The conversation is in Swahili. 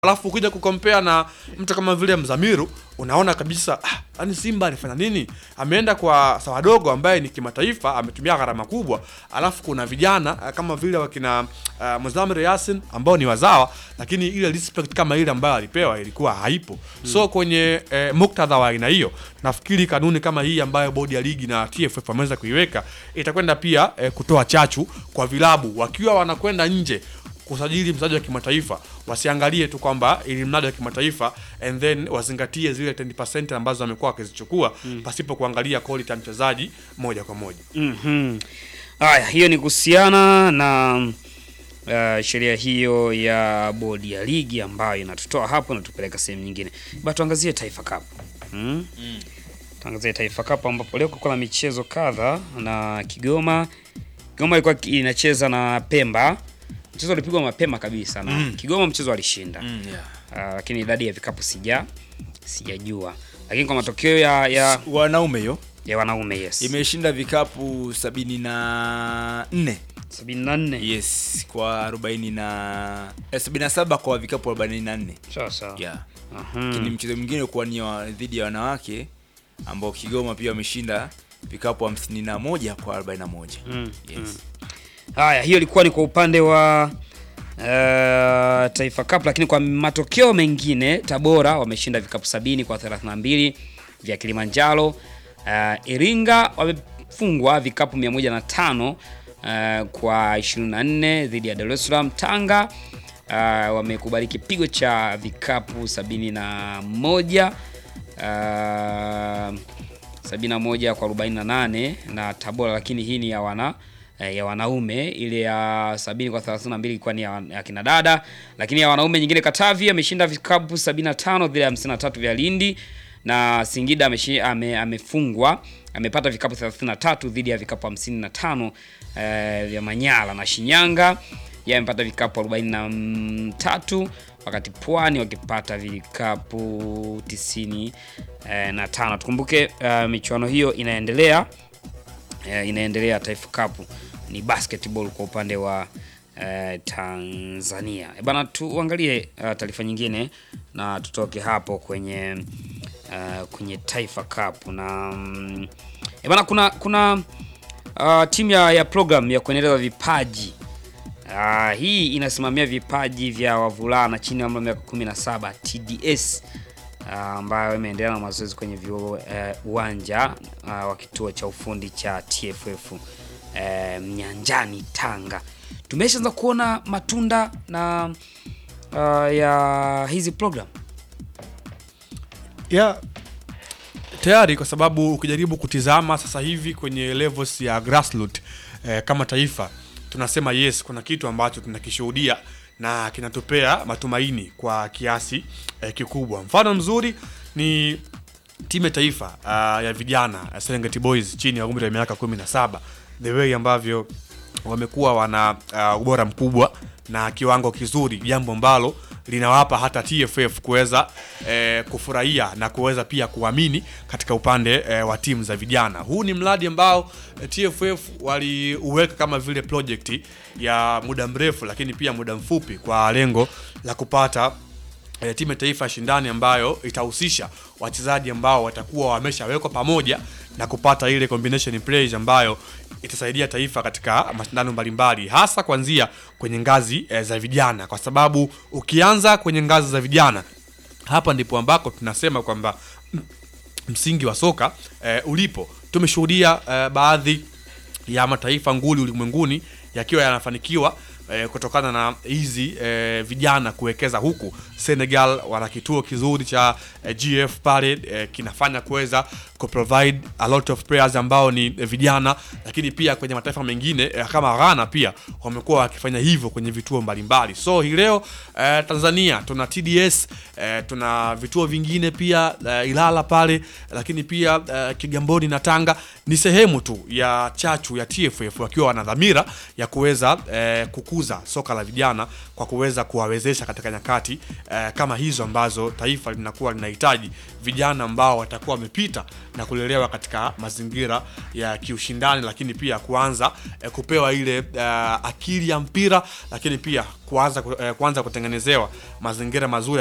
alafu ukija kukompea na mtu kama vile Mzamiru unaona kabisa ah, yani Simba alifanya nini? Ameenda kwa Sawadogo ambaye ni kimataifa, ametumia gharama kubwa, alafu kuna vijana ah, kama vile wakina uh, Muzamir Yasin ambao ni wazawa, lakini ile respect kama ile ambayo alipewa ilikuwa haipo. So kwenye eh, muktadha wa aina hiyo, nafikiri kanuni kama hii ambayo bodi ya ligi na TFF wameweza kuiweka itakwenda pia eh, kutoa chachu kwa vilabu wakiwa wanakwenda nje kusajili mchezaji wa kimataifa wasiangalie tu kwamba ili mradi wa kimataifa and then wazingatie zile 10% ambazo wamekuwa wakizichukua pasipo kuangalia quality ya mchezaji moja kwa moja. Mhm. Haya, hiyo ni kuhusiana na uh, sheria hiyo ya bodi ya ligi ambayo inatutoa hapo na tupeleka sehemu nyingine. Ba tuangazie Taifa Cup. Mm? Tuangazie Taifa Cup ambapo leo kulikuwa na michezo kadha na Kigoma. Kigoma ilikuwa ki- inacheza na Pemba. Mchezo ulipigwa mapema kabisa na Mm. Kigoma mchezo alishinda. Mm, yeah. Uh, lakini idadi ya vikapu sija sijajua. Lakini kwa matokeo ya ya, wanaume hiyo ya wanaume yes. imeshinda vikapu sabini na nne 74. yes kwa arobaini na eh, sabini na saba kwa vikapu arobaini na nne Sawa sawa. yeah. Mhm. lakini mchezo mwingine kuwa ni wa- dhidi ya wanawake ambao Kigoma pia wameshinda vikapu hamsini na moja kwa arobaini na moja Mm, yes. Haya, hiyo ilikuwa ni kwa upande wa uh, Taifa Cup, lakini kwa matokeo mengine Tabora wameshinda vikapu sabini kwa 32 vya Kilimanjaro. Uh, Iringa wamefungwa vikapu 105 uh, kwa 24 dhidi ya Dar es Salaam. Tanga uh, wamekubali kipigo cha vikapu 71 uh, 71 kwa 48 na Tabora, lakini hii ni ya wana eh, ya wanaume. Ile ya 70 kwa 32 ilikuwa ni ya, ya kina dada, lakini ya wanaume nyingine Katavi ameshinda vikapu 75 dhidi ya 53 vya Lindi na Singida ameshi, ame, amefungwa amepata vikapu 33 dhidi ya vikapu 55 eh, vya Manyara na Shinyanga yeye amepata vikapu 43 wakati Pwani wakipata vikapu 90 eh, na tano. Tukumbuke eh, michuano hiyo inaendelea eh, inaendelea. Taifa Cup ni basketball kwa upande wa eh, Tanzania. E bana, tuangalie uh, taarifa nyingine na tutoke hapo kwenye uh, kwenye Taifa Cup na mm, e bana, kuna kuna uh, timu ya, ya program ya kuendeleza vipaji uh, hii inasimamia vipaji vya wavulana chini ya umri wa miaka 17 TDS uh, ambayo imeendelea na mazoezi kwenye viu- eh, uwanja uh, wa kituo cha ufundi cha TFF eh, Mnyanjani Tanga. Tumeshaanza kuona matunda na uh, ya hizi program. Yeah. Tayari kwa sababu ukijaribu kutizama sasa hivi kwenye levels ya grassroots eh, kama taifa tunasema yes, kuna kitu ambacho tunakishuhudia na kinatupea matumaini kwa kiasi eh, kikubwa. Mfano mzuri ni timu ya taifa uh, ya vijana uh, Serengeti Boys chini ya umri wa miaka 17 the way ambavyo wamekuwa wana uh, ubora mkubwa na kiwango kizuri, jambo ambalo linawapa hata TFF kuweza eh, kufurahia na kuweza pia kuamini katika upande eh, wa timu za vijana. Huu ni mradi ambao eh, TFF waliuweka kama vile project ya muda mrefu, lakini pia muda mfupi kwa lengo la kupata e, timu ya taifa ya shindani ambayo itahusisha wachezaji ambao watakuwa wameshawekwa pamoja na kupata ile combination plays ambayo itasaidia taifa katika mashindano mbalimbali hasa kuanzia kwenye ngazi e, za vijana, kwa sababu ukianza kwenye ngazi za vijana, hapa ndipo ambako tunasema kwamba m- msingi wa soka e, ulipo. Tumeshuhudia e, baadhi ya mataifa nguli ulimwenguni yakiwa yanafanikiwa eh, kutokana na hizi eh, vijana kuwekeza huku. Senegal wana kituo kizuri cha eh, GF pale eh, kinafanya kuweza kuprovide a lot of players ambao ni eh, vijana, lakini pia kwenye mataifa mengine eh, kama Ghana pia wamekuwa wakifanya hivyo kwenye vituo mbalimbali. So hii leo eh, Tanzania tuna TDS eh, tuna vituo vingine pia eh, Ilala pale, lakini pia eh, Kigamboni na Tanga ni sehemu tu ya chachu ya TFF wakiwa wana dhamira ya kuweza eh, kukuza kulikuza soka la vijana kwa kuweza kuwawezesha katika nyakati eh, kama hizo ambazo taifa linakuwa linahitaji vijana ambao watakuwa wamepita na kulelewa katika mazingira ya kiushindani, lakini pia kuanza eh, kupewa ile eh, akili ya mpira, lakini pia kuanza, ku- eh, kuanza kutengenezewa mazingira mazuri